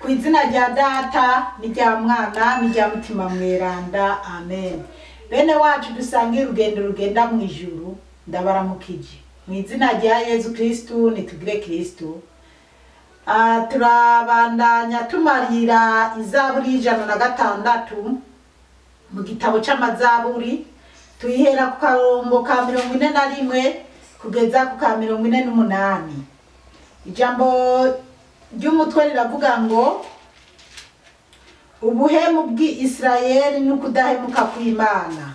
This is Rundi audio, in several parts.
ku izina rya data n'irya mwana n'irya mutima mweranda amen bene wacu dusangiye urugendo rugenda mu ijuru ndabaramukije mu izina rya yezu kristu nitugire kristu Ah, turabandanya tumarira izaburi y'ijana na gatandatu mu gitabo c'amazaburi tuyihera ku karongo ka mirongo ine na rimwe kugeza ku ka mirongo ine n'umunani ijambo ry'umutwe riravuga ngo ubuhemu bw'isirayeli n'ukudahemuka kw'imana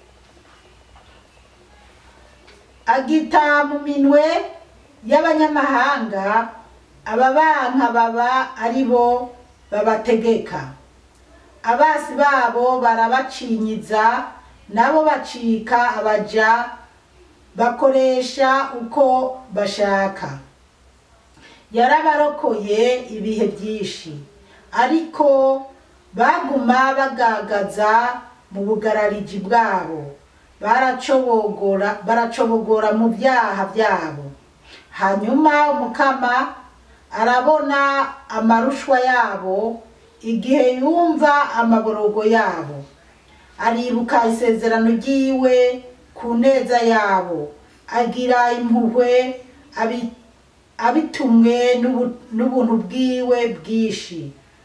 agita mu minwe y'abanyamahanga ababanka baba ari bo babategeka abasi babo barabacinyiza nabo bacika abaja bakoresha uko bashaka yarabarokoye ibihe byinshi ariko baguma bagagaza mu bugarariji bwabo baracobogora baracobogora mu byaha byabo hanyuma umukama arabona amarushwa yabo igihe yumva amaborogo yabo aribuka isezerano ryiwe ku neza yabo agira impuhwe abi- abitumwe n'ubu- n'ubuntu bwiwe bwinshi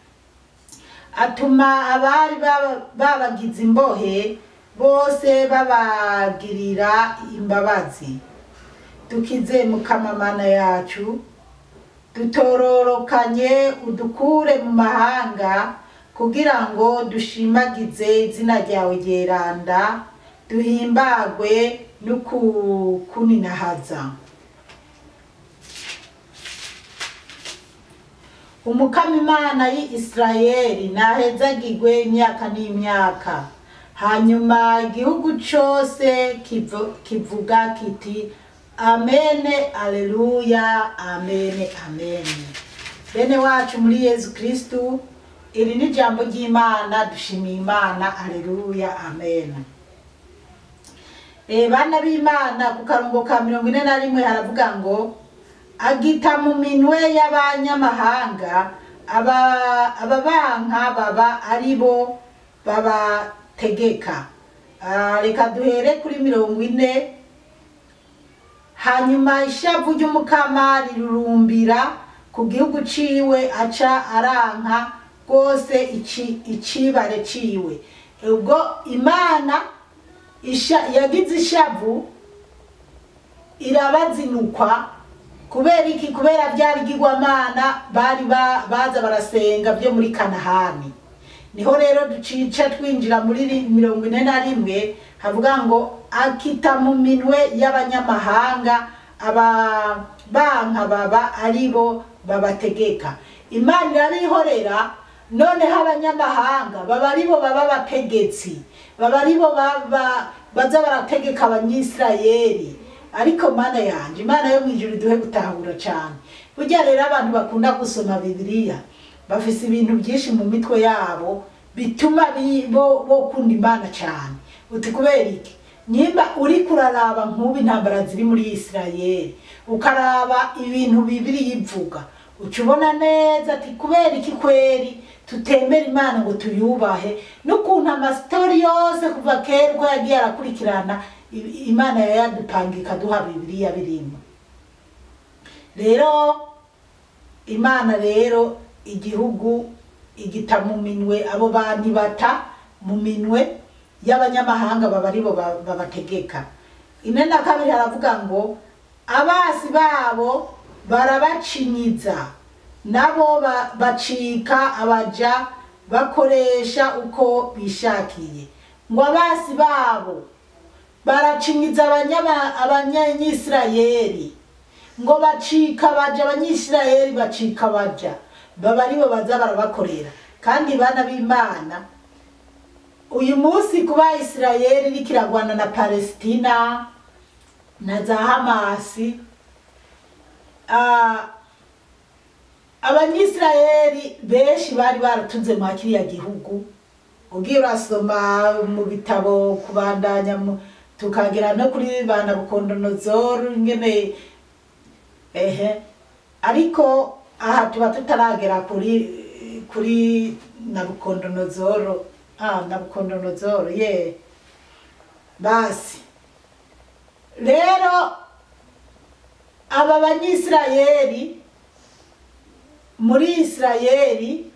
atuma abari baba- babagize imbohe bose babagirira imbabazi dukize mukamamana yacu dutororokanye udukure mu mahanga kugira ngo dushimagize izina ryawe ryeranda duhimbagwe no kukuninahaza umukama imana y'isirayeli nahezagirwe imyaka n'imyaka hanyuma igihugu cyose kivu- kivuga kiti amene aleluya amene amene bene wacu muri yezu kristu iri ni ijambo ry'imana dushimiye imana aleluya amen Eh, bana b'imana ku karongo ka mirongo ine na rimwe haravuga ngo agita mu minwe y'abanyamahanga aba- ababanka baba ari bo babategeka Ah, reka duhere kuri mirongo ine hanyuma ishavu ry'umukama rirurumbira ku gihugu ciwe aca aranka rwose ici- icibare ciwe ubwo imana isha- yagize ishavu irabazinukwa kubera iki kubera bya bigirwamana bari ba- baza barasenga byo muri kanahani niho rero ducica twinjira muri ri- mirongo ine na rimwe havuga ngo akita mu minwe y'abanyamahanga ababanka baba ari bo babategeka imana irabihorera noneho abanyamahanga baba ari bo baba abategetsi baba ari bo baba- baza barategeka abanyisirayeli ariko mana yanje imana yo mu ijuru iduhe gutahura cyane burya rero abantu bakunda gusoma bibiliya bafise ibintu byinshi mu mitwe yabo bituma bi- bo bo kunda imana cyane uti kubera iki nimba uri kuraraba nk'ubu intambara ziri muri isirayeli ukaraba ibintu bibiri yivuga uca ubona neza ati kubera iki kweri tutemera imana ngo tuyubahe n'ukuntu amasitori yose kuva kera uko yagiye arakurikirana i- imana yayadupanga ikaduha bibiliya birimo rero imana rero igihugu igita mu minwe abo bantu bata mu minwe y'abanyamahanga baba aribo ba- babategeka ine na kabiri haravuga ngo abasi babo barabacinyiza nabo ba- bacika abaja bakoresha uko bishakiye ngo abasi babo baracinyiza abanyama- abanyanyisirayeli ngo bacika baja abanyisirayeli bacika baja baba aribo baza barabakorera kandi bana b'imana uyu munsi kuba isirayeli iriko iragwana na palesitina na za hamasi ah, abanyisirayeli benshi bari baratuze mwa kiriya gihugu ugiye urasoma mu bitabo kubandanya mu- tukagera no kuri ba nabukondonozoru ingene ehe ariko aha tuba tutaragera kuri kuri nabukondonozoro ah nabukondonozoro ye basi rero aba banyisirayeli muri isirayeli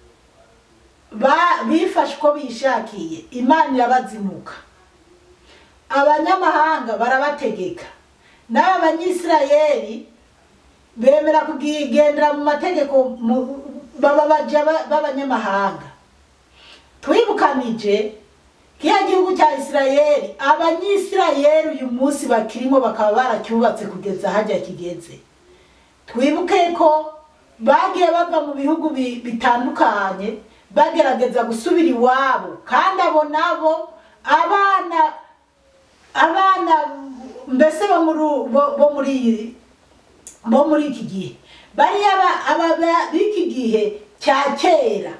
ba- bifashe uko bishakiye imana irabazinuka abanyamahanga barabategeka n'aba banyisirayeli bemera kugendera mu mategeko mu- baba baja ba- b'abanyamahanga twibukanije kiya gihugu cya isirayeli abanyisirayeli uyu munsi bakirimo bakaba baracyubatse kugeza hajya kigeze twibuke ko bagiye bava mu bihugu bi- bitandukanye bagerageza gusubira iwabo kandi abo nabo abana abana mbese bo muri bo- bo muri iyi- bo muri iki gihe bariya ba- aba ba- b'iki gihe cya kera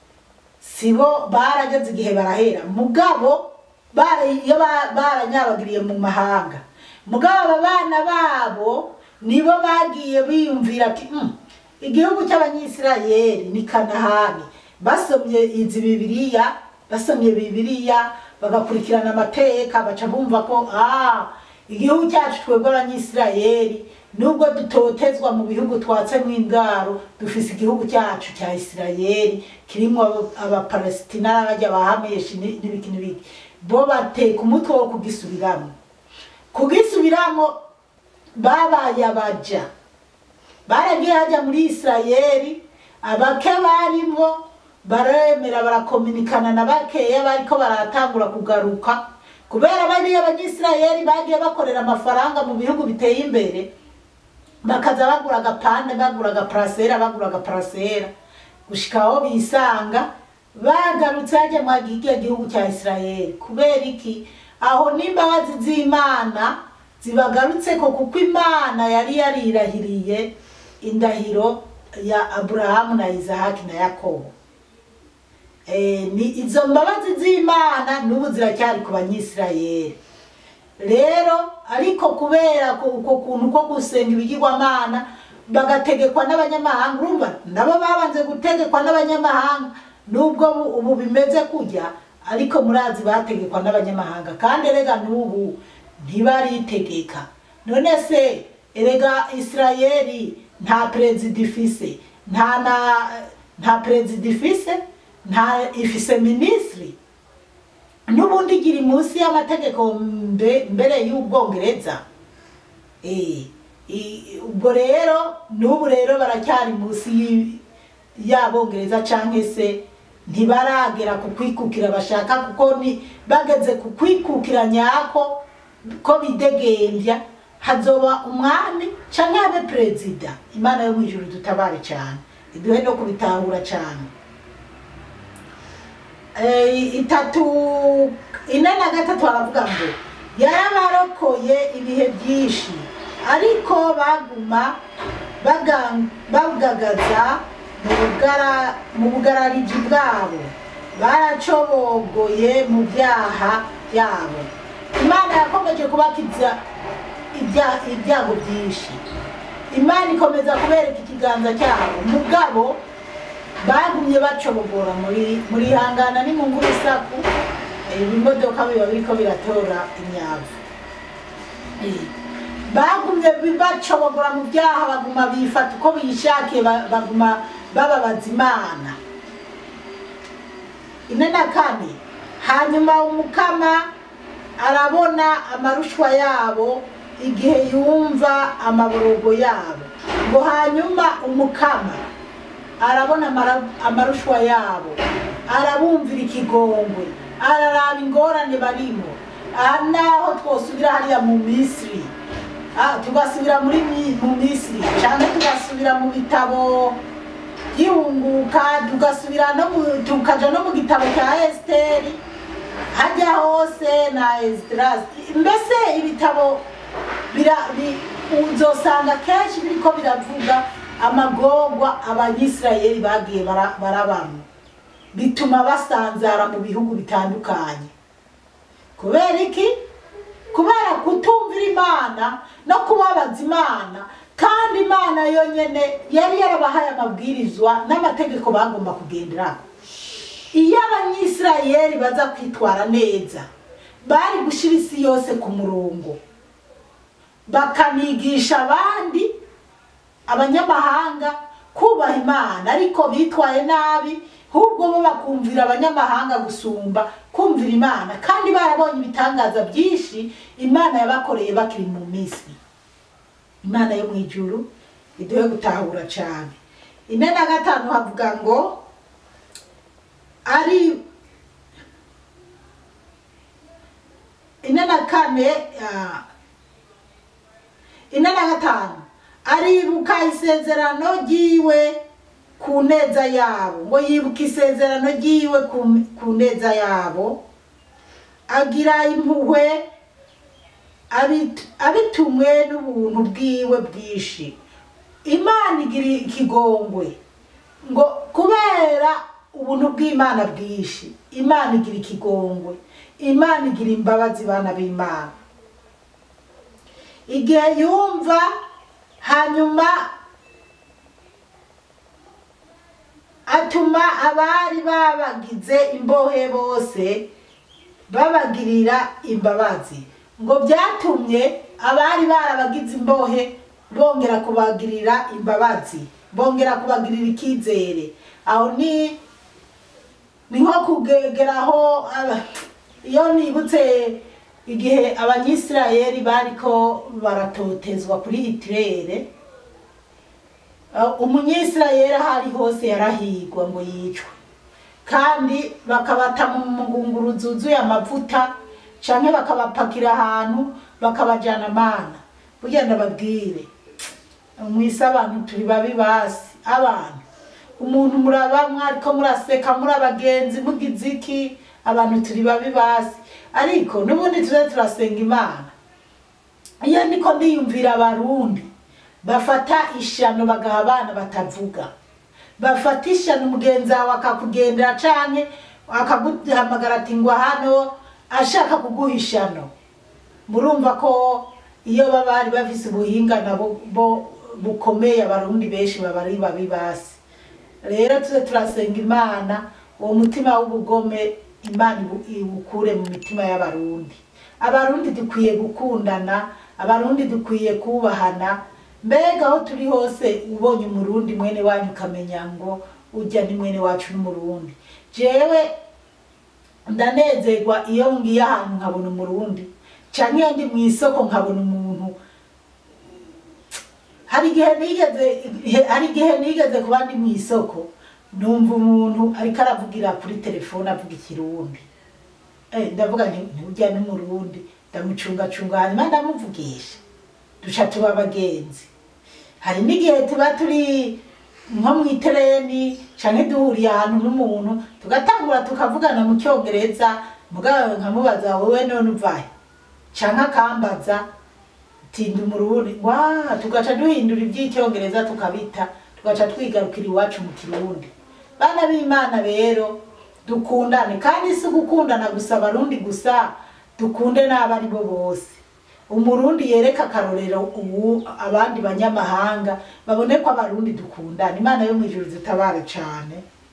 sibo barageze igihe barahera mugabo bara- iyo ba- baranyabagiriye mu mahanga mugabo aba bana babo nibo bagiye biyumvira ati "Mm, igihugu cy'abanyisirayeli ni kanahani basomye izi bibiliya basomye bibiliya bagakurikirana amateka baca bumva ko ah igihugu cyacu twebwe abanyisirayeli nubwo dutotezwa mu bihugu twatsemo indaro dufise igihugu cyacu cya isirayeli kirimo aba- abapalesitina n'abajya bahameshi ni- n'ibiki n'ibiki bo bateka umutwe wo kugisubiramo kugisubiramo babaye abaja baragiye hajya muri isirayeli abake barimo baremera barakominikana na bakeya bariko baratangura kugaruka kubera bariya abanyisirayeli bagiye bakorera amafaranga mu bihugu biteye imbere bakaza bagura agapande bagura agaparasera bagura agaparasera gushika aho bisanga bagarutse hajya mu gihiga gihugu cya isirayeli kubera iki aho n'imbabazi z'imana zibagarutse ko kuko imana yari yarirahiriye indahiro ya aburahamu na izahaki na yakobo Eh, ni izo mbabazi z'imana n'ubu ziracyari ku banyisirayeli rero ariko kubera ko- uko kuntu ko gusenga ibigirwamana bagategekwa n'abanyamahanga urumva nabo babanze gutegekwa n'abanyamahanga nubwo bu- ubu bimeze kujya ariko murazi bategekwa n'abanyamahanga kandi erega n'ubu ntibaritegeka none se erega isirayeli nta perezida ifise nta na nta perezida ifise nta ifise minisitiri n'ubundi igira munsi y'amategeko mbe- mbere y'ubwongereza Eh, i- ubwo rero n'ubu rero baracyari munsi y'i- y'abongereza cyangwa se ntibaragera ku kwikukira bashaka kuko ni bageze ku kwikukira nyako ko bidegembya hazoba umwami cyangwa habe perezida imana yo mu ijuru dutabare cyane iduhe no kubitahura cyane Eh, itatu ine na gatatu baravuga ngo yarabarokoye ibihe byinshi ariko baguma baga- bagagaza mu bugara- mu bugarariji bwabo baracobogoye mu byaha byabo imana yakomeje kubakiza ibya- ibyago byinshi imana ikomeza kubereka ikiganza cyabo mugabo bagumye bacobogora muri muri hangana ni mu ngurisaku ibimodoka biba biriko biratora imyavu Eh, bagumye bi- bacobogora mu byaha baguma bifata uko bishakiye ba- baguma bababaza imana ine na kane hanyuma umukama arabona amarushwa yabo igihe yumva amaborogo yabo ngo hanyuma umukama arabona amara- amarushwa yabo arabumvira ikigongwe araraba ingorane barimo aha naho twosubira hariya mu misiri Ah, tugasubira muri Mi- mu misiri cyangwa tugasubira mu bitabo byihunguka tugasubira no mu tukaja no mu gitabo cya esiteri hajya hose na esitirasi mbese ibitabo bira- bi- uzosanga kenshi biriko biravuga amagorwa abanyisirayeli bagiye bara- barabamo bituma basanzara mu bihugu bitandukanye kubera iki kubera kutumvira imana no kubabaza imana kandi imana yonyine yari yarabahaye amabwirizwa n'amategeko bagomba kugenderaho iyo abanyisirayeli baza kwitwara neza bari gushyira isi yose ku murongo bakanigisha abandi abanyamahanga kubaha imana ariko bitwaye nabi ahubwo bo bakumvira abanyamahanga gusumba kumvira imana kandi barabonye ibitangaza byinshi imana yabakoreye bakiri mu minsi imana yo mu ijuru iduhe gutahura cyane ine na gatanu havuga ngo ari ine na kane ah, ine na gatanu aribuka isezerano ryiwe ku neza yabo ngo yibuka isezerano ryiwe ku- ku neza yabo agira impuhwe abit- abitumwe n'ubuntu bwiwe bwinshi imana igira ikigongwe ngo kubera ubuntu bw'imana bwinshi imana igira ikigongwe imana igira imbabazi bana b'imana igihe yumva hanyuma atuma abari babagize imbohe bose babagirira imbabazi ngo byatumye abari barabagize imbohe bongera kubagirira imbabazi bongera kubagirira icyizere aho ni ni nko kugeraho aba- iyo nibutse igihe abanyisirayeli bariko baratotezwa kuri hitirere Uh, umunyisirayeli aho ari hose yarahigwa ngo yicwe kandi bakabata mu mugunguru zuzuye amavuta canke bakabapakira ahantu bakabajana amana burya ndababwire mwisi abantu turi babi basi abantu umuntu muraba mwariko muraseka muri abagenzi mugize iki abantu turi babi basi ariko n'ubundi tuze turasenga imana iyo ndiko ndiyumvira abarundi bafata ishano bagaha abana batavuga bafata ishano umugenzi wawe akakugendera canke akaguhamagara ati ngwa hano ashaka kuguha ishano murumva ko iyo baba bari bafise ubuhinga nabo bo bukomeye abarundi benshi baba ari babi basi rero tuze turasenga imana uwo mutima w'ubugome imana ibu- iwukure mu mitima y'abarundi abarundi dukwiye gukundana abarundi dukwiye kubahana mbega aho turi hose ubonye umurundi mwene wanyu ukamenya ngo ujya ni mwene wacu n'umurundi jewe ndanezerwa iyo ngiye ahantu nkabona umurundi canke iyo ndi mu isoko nkabona umuntu hari igihe nigeze hari igihe nigeze kuba ndi mu isoko numva umuntu ariko aravugira kuri telefone avuga ikirundi Eh, ndavuga nti ntujya n'umurundi ndamucungacunga hanyuma ndamuvugisha duca tuba abagenzi hari n'igihe tuba turi nko mu itereni canke duhuriye ahantu n'umuntu tugatangura tukavugana mu cyongereza mugabo nkamubaza wowe none uvahe canke akambaza tinda umurundi wa tugaca duhindura iby'icyongereza tukabita tugaca twigarukira iwacu mu kirundi bana b'imana rero dukundane kandi si gukundana gusa abarundi gusa dukunde n'abo ari bo bose umurundi yereka akarorero ubu abandi banyamahanga babone ko abarundi dukundana imana yo mu ijuru zitabare cane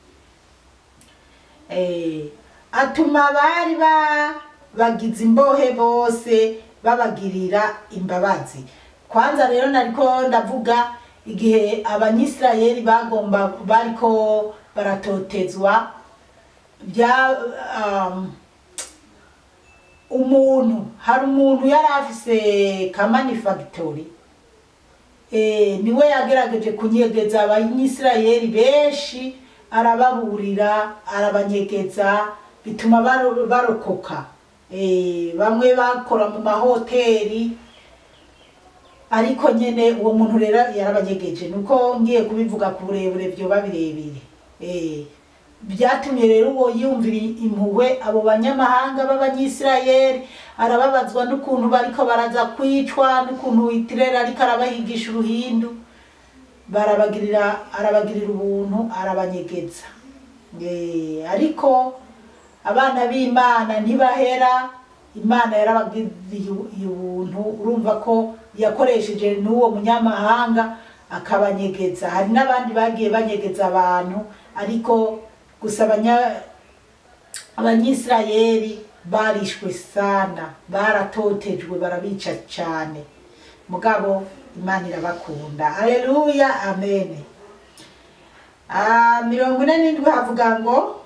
eh, atuma abari ba bagize imbohe bose babagirira imbabazi kwanza rero nariko ndavuga igihe abanyisirayeli bagomba bariko baratotezwa bya um, umuntu hari umuntu yari afise kamanifactory eh, niwe yagerageje kunyegeza abanyisirayeli benshi arababurira arabanyegeza bituma baro- barokoka eh, bamwe bakora mu mahoteli ariko nyene uwo muntu rero yarabanyegeje nuko ngiye kubivuga ku burebure vyoba birebire eh, byatumye rero uwo yumvira impuhwe abo banyamahanga b'abanyisirayeli arababazwa n'ukuntu bariko baraza kwicwa n'ukuntu witirera ariko arabahigisha uruhindu barabagirira arabagirira ubuntu arabanyegeza Eh, ariko abana b'imana ntibahera imana yarabagiriye ubuntu urumva ko yakoresheje n'uwo munyamahanga akabanyegeza hari n'abandi bagiye banyegeza abantu ariko gusa abanya abanyisirayeli barishwe sana baratotejwe barabica cyane mugabo imana irabakunda aleluya amen Ah, mirongo ine n'indwi havuga ngo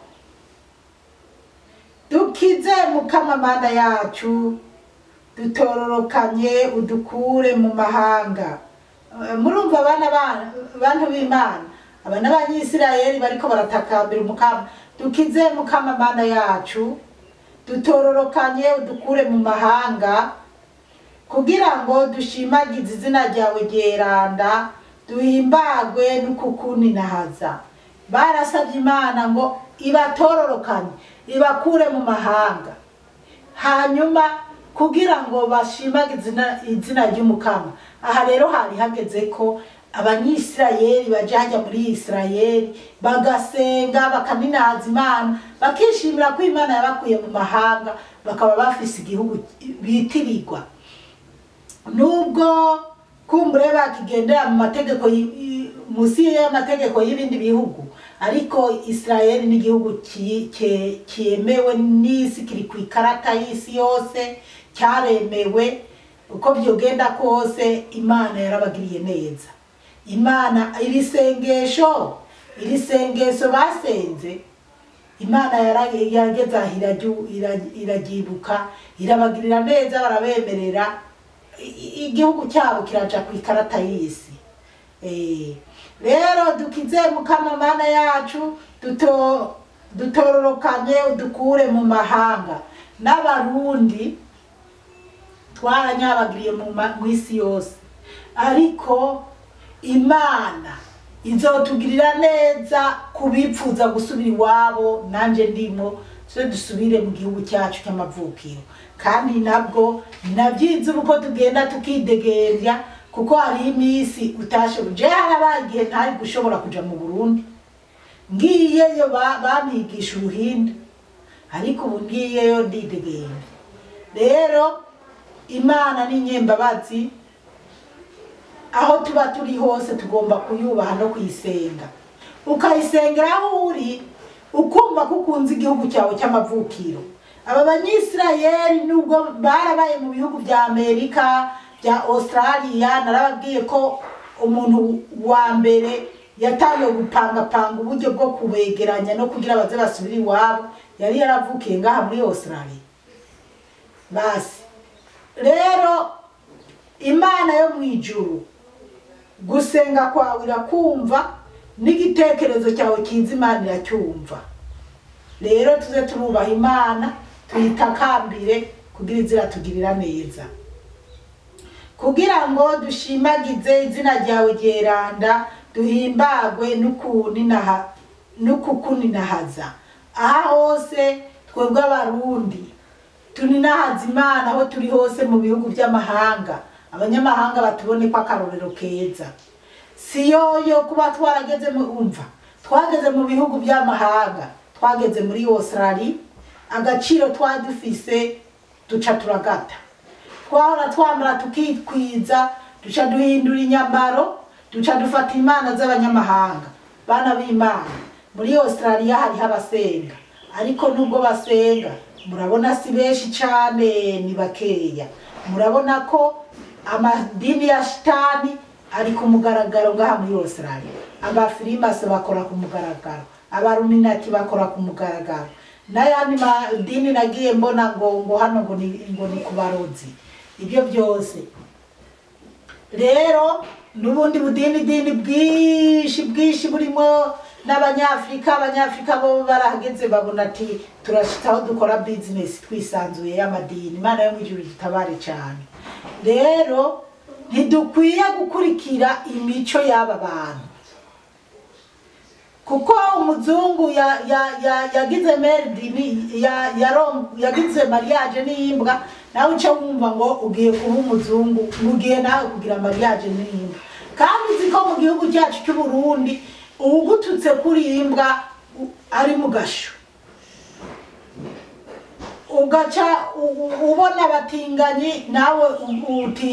dukize mukamamana yacu dutororokanye udukure mu mahanga Eh, murumva abana ba- bantu b'imana abana b'abanyisirayeli bariko baratakambira umukama dukize mukamamana yacu dutororokanye udukure mu mahanga kugira ngo dushimagize izina ryawe ryeranda duhimbagwe n'ukukuninahaza barasabye imana ngo ibatororokanye ibakure mu mahanga hanyuma kugira ngo bashimagize izina- izina ry'umukama aha rero hari hageze ko abanyisirayeli baja hajya muri isirayeli bagasenga bakaninahaza imana bakishimira ko imana yabakuye mu mahanga bakaba bafise igihugu bitirirwa nubwo kumbure bakigendera mu mategeko y- y- musi y'amategeko y'ibindi bihugu ariko isirayeli ni igihugu ki- ke- cyemewe n'isi kiri ku ikarata y'isi yose cyaremewe uko byogenda kose imana yarabagiriye neza imana iri sengesho iri sengesho basenze imana yara- yageze aho iraryu- ira- iraryibuka irabagirira neza barabemerera i- i- igihugu cyabo kiraja ku ikarata y'isi Eh, rero dukize mukamamana yacu duto dutororokanye udukure mu mahanga n'abarundi twaranyabagiriye mu ma- mu isi yose ariko imana izotugirira neza kubipfuza gusubira iwabo nanjye ndimo twe dusubire mu gihugu cyacu cy'amavukiro kandi nabwo nabyize uko tugenda tukidegembya kuko hariho iminsi utashoboye je harabaye igihe ntari gushobora kuja mu burundi ngiyeyo ba- bampigisha uruhinda ariko ubu ngiyeyo ndidegembya rero imana ni nyembabazi aho tuba turi hose tugomba kuyubaha no kuyisenga ukayisengera aho uri ukumva ko ukunze igihugu cyawe cy'amavukiro aba banyisirayeli nubwo barabaye mu bihugu bya amerika bya australia narababwiye ko umuntu wa mbere yatangiye gupangapanga uburyo bwo kubegeranya no kugira baze basubire iwabo yari yaravukiye ngaha muri australia basi rero imana yo mu ijuru gusenga kwawe irakumva n'igitekerezo cyawe cyiza imana iracyumva rero tuze turubaha imana tuyitakambire kugira izira tugirira neza kugira ngo dushimagize izina ryawe ryeranda duhimbagwe n'ukuninaha- n'ukukuninahaza aha hose twebwe abarundi tuninahaza imana aho turi hose mu bihugu by'amahanga abanyamahanga batubone ko akarorero keza si yoyo kuba twarageze mu umva twageze mu bihugu by'amahanga twageze muri australia agaciro twari dufise duca turagata twahora twambara tukitwiza duca duhindura inyambaro duca dufata imana z'abanyamahanga bana b'imana muri australia hariho abasenga ariko nubwo basenga murabona si benshi cane ni bakeya murabona ko amadini ya shitani ari ku mugaragaro ngaha muri australia abafirimasi bakora ku mugaragaro abaruminati bakora ku mugaragaro n'ayandi madini nagiye mbona ngo ngo hano ngo ni, ngo ni ku barozi ibyo byose rero n'ubundi budini dini bwinshi bwinshi burimo n'abanyafurika abanyafurika bo barahageze babona ati turashitaho dukora bizinesi twisanzuye y'amadini imana yo mu ijuru gitabare cyane rero ntidukwiye gukurikira imico y'aba bantu kuko umuzungu ya- ya- ya- yagize meridini ya- yarom- yagize mariage n'imbwa nawe uca wumva ngo ugiye kuba umuzungu ngo ugiye nawe kugira mariage n'imbwa kandi uzi ko mu gihugu cyacu cy'uburundi uwugututse kuri iyi mbwa u- ari mu gasho ugaca u- u- ubona abatinganyi nawe u- uti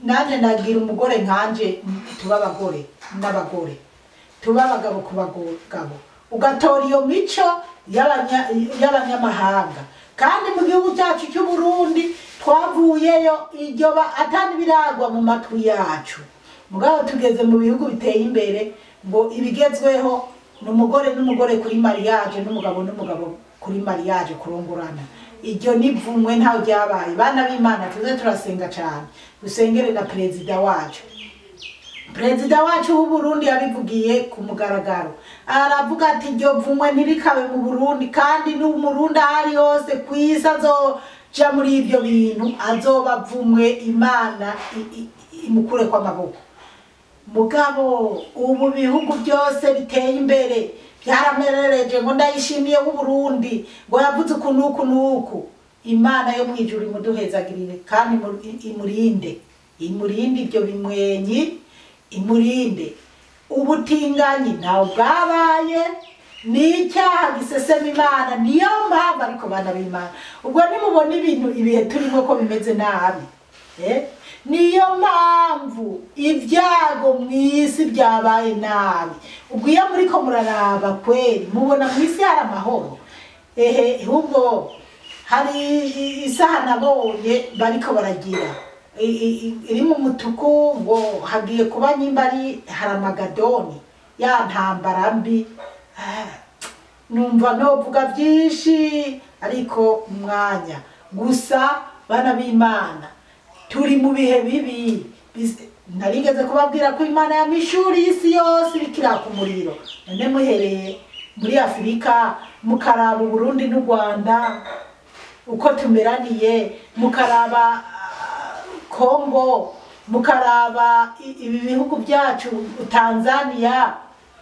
nanjye nagira umugore nkanje tuba abagore n'abagore tuba abagabo ku bagabo ugatora iyo mico y'abanya- y'abanyamahanga kandi mu gihugu cyacu cy'u Burundi twavuyeyo iryo ba atari biragwa mu matwi yacu mugabo tugeze mu bihugu biteye imbere ngo ibigezweho ni umugore n'umugore kuri mariage n'umugabo n'umugabo kuri mariage kurongorana iryo nivumwe ntaho ryabaye bana b'imana tuze turasenga cyane dusengere na perezida wacu perezida wacu w'u Burundi yabivugiye ku mugaragaro aravuga ati iryo vumwe ntirikabe mu Burundi kandi n'umurundi aho ari hose ku isi azoja muri ibyo bintu azoba avumwe imana i- i- imukure kw'amaboko mugabo ubu bihugu byose biteye imbere byaramerereje ngo ndayishimiye w'u Burundi ngo yavuze uku n'uku n'uku imana yo mu ijuru imuduhezagirire kandi imu- i- imurinde imurinde ibyo bimwenyi imurinde ubutinganyi ntawe bwabaye ni icyaha gisesema imana niyo mpamvu ariko bana b'imana ubwo nimubona ibintu ibihe turimo ko bimeze nabi eh? niyo mpamvu ibyago mu isi byabaye nabi ubwo iyo muriko muraraba kweri mubona mu isi hari amahoro ehe ahubwo hari i- isaha nabonye bariko baragira i- i- i- iri mu mutuku ngo hagiye kuba nyimba ari haramagadoni ya ntambara mbi Ah, numva novuga byinshi ariko mu mwanya gusa bana b'imana turi mu bihe bibi Bis- narigeze kubabwira ko imana yamishuri y'isi yose iriko iraka umuriro none muhereye muri afurika mukaraba uburundi n'u rwanda uko tumeraniye mukaraba ah, kongo mukaraba i- ibi bihugu byacu tanzania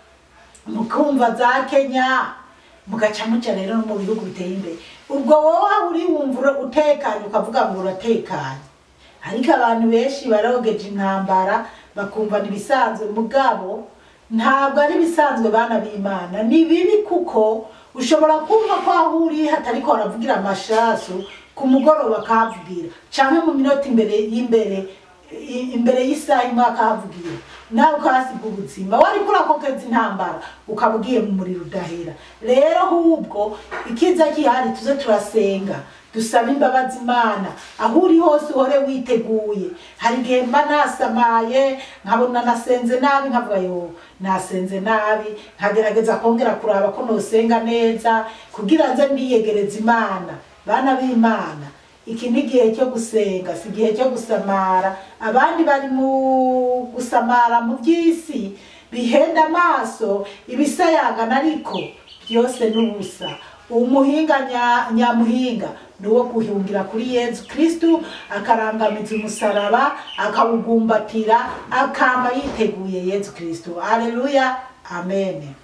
mukumva za kenya mugaca muca rero no mu bihugu biteye imbere ubwo wowe aho uri wumva ura- utekanye ukavuga ngo uratekanye ariko abantu benshi barogeje intambara bakumva ni ibisanzwe mugabo ntabwo ari ibisanzwe bana b'imana ni bibi kuko ushobora kumva ko aho uri hatariko haravugira amashasu ku mugoroba akahavugira canke mu minota imbere y'imbere i- imbere y'isaha imwe akahavugira nawe ukahasiga ubuzima wariko urakokeza intambara ukaba ugiye mu muriro udahera rero ahubwo ikiza gihari tuze turasenga dusaba imbabazi imana aho uri hose uhore witeguye hari igihe mba nasamaye nkabona nasenze nabi nkavuga yo nasenze nabi nkagerageza kongera kuraba ko nosenga neza kugira nze ndiyegereza imana bana b'imana iki ni igihe cyo gusenga si igihe cyo gusamara abandi bari mu gusamara mu by'isi bihenda amaso ibisayangana ariko byose ni ubusa umuhinga nya- nyamuhinga ni uwo guhungira kuri yezu kristu akarangamiza umusaraba akawugumbatira akama yiteguye yezu kristu aleluya amen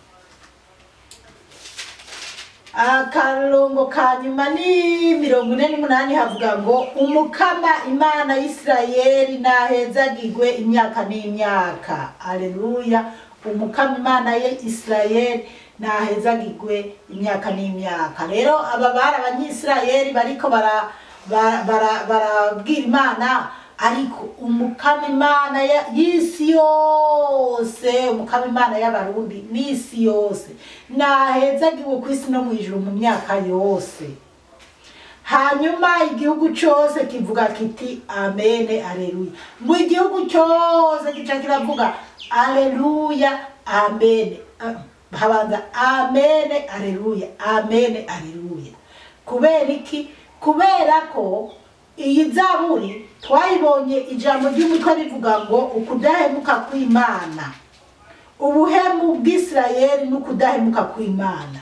akarongo ka nyuma ni mirongo ine n'umunani havuga ngo umukama imana y'isirayeli nahezagirwe imyaka n'imyaka aleluya umukama imana ye isirayeli nahezagirwe imyaka n'imyaka rero aba bari abanyisirayeli bariko bara- bara- bara- barabwira imana ariko umukama imana ya- y'isi yose umukama imana y'abarundi n'isi yose nahezagiwe ku isi no mu ijuru mu myaka yose hanyuma igihugu cyose kivuga kiti amene aleluya mu igihugu cyose gica kiravuga aleluya amene Ah, habanza amene aleluya amene aleluya kubera iki kubera ko iyi zaburi twayibonye ijambo ry'umutwe rivuga ngo ukudahemuka kw'imana ubuhemu bw'isirayeli n'ukudahemuka kw'imana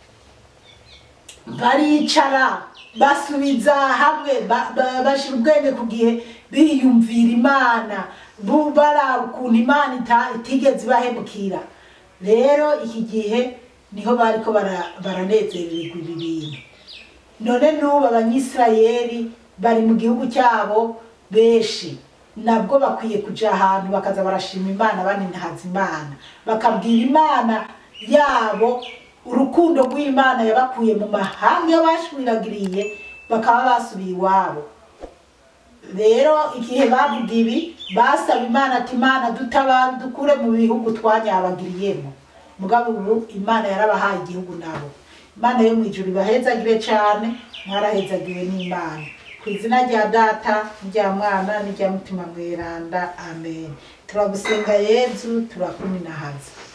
baricara basubiza hamwe ba- ba- bashira ubwenge ku gihe biyumvira imana bu- baraba ukuntu imana ita- itigeze ibahemukira rero iki gihe niho bariko bara- baranezerererwa ibi bintu none n'ubu abanyisirayeli bari mu gihugu cyabo benshi nabwo bakwiye kuja ahantu bakaza barashima imana baninhaza imana bakabwira imana yabo urukundo rw'imana yabakuye mu mahanga iyo bashwiragiriye bakaba basubiye iwabo rero igihe bavuga ibi basaba imana ati imana dutabare dukure mu bihugu twanyabagiriyemo mugabo ubu imana yarabahaye igihugu nabo imana yo mu ijuru ibahezagire cyane mwarahezagiwe n'imana ku izina rya data n'irya mwana n'irya mutima mweranda amen turagusenga yezu turakuminahaza